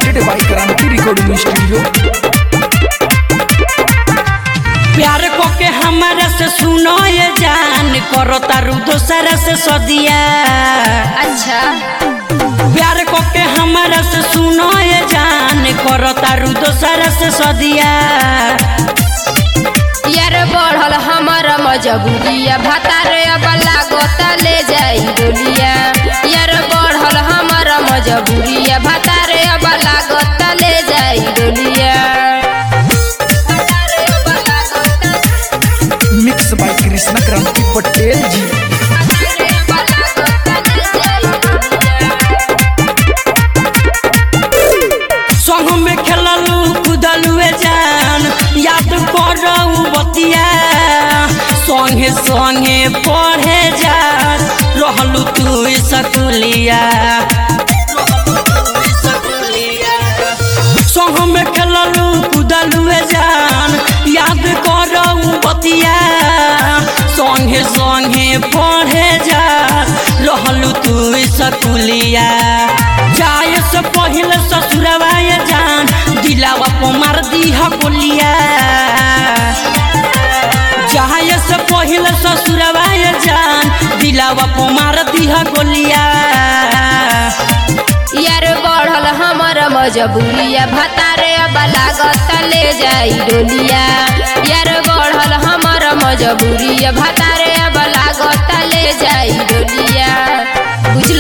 presented by Kranti Recording Studio. प्यार को के हमारा से सुनो ये जान करो तारू दोसरा से सदिया अच्छा प्यार को के हमारा से सुनो ये जान करो तारू दोसरा से सदिया यार बढ़ल हमर मजबूरिया भातारे अब लागत ले जाई डोलिया यार बढ़ल हमर मजबूरिया भातारे अब लागत ले जाई डोलिया Mixed by Krishna Kranti Patel ji. संग में खेललू कुदलू जान याद करऊ बतिया संगे संगे पढ़े जा रहलू तू सकुलिया संग में खेललू कुदलू जान याद करऊ बतिया संगे संगे पढ़े जा रहलू तू सकुलिया जाए से पहले ससुरवा ये जान दिलावा को मार दी गोलिया जाए से पहले ससुरवा ये जान दिलावा को मार दी गोलिया यार बढ़ल हमर मजबूरिया भातारे अब लागत ले जाई डोलिया यार बढ़ल हमर मजबूरिया भातारे अब लागत ले जाई डोलिया बुझल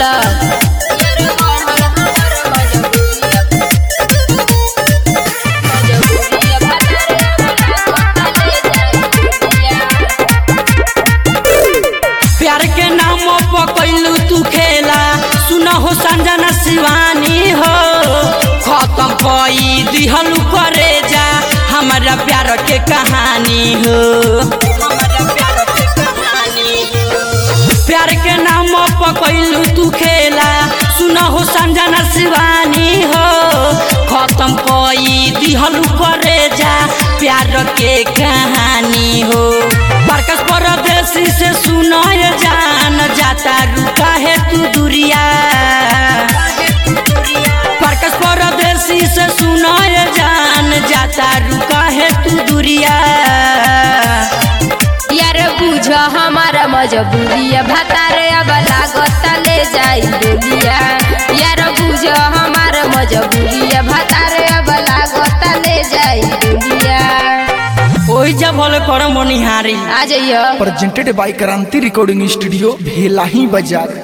प्यार के नाम पर कैलू तू खेला सुन हो संजना शिवानी हो खत्म कई दिहलू करे जा हमारा प्यार के कहानी हो प्यार के नाम पर कैलू तू खेला सुन हो संजना शिवानी हो खत्म कई दिहलू करे जा प्यार के कहानी हो बरकस परदेसी से सुनो ये जान जाता रुका है तू दुरिया बरकस परदेसी से सुनो ये जान जाता रुका है तू दुरिया यार बुझ हमारा मजबूरिया भातारे अब लागत ले जाई डोलिया यार बुझ हमारा मजबूरिया भातारे अब लागत ले जाई डोलिया ओई जब होले कर मनिहारी आ जाइयो Presented by Kranti Recording Studio, Bhelahi Bazaar.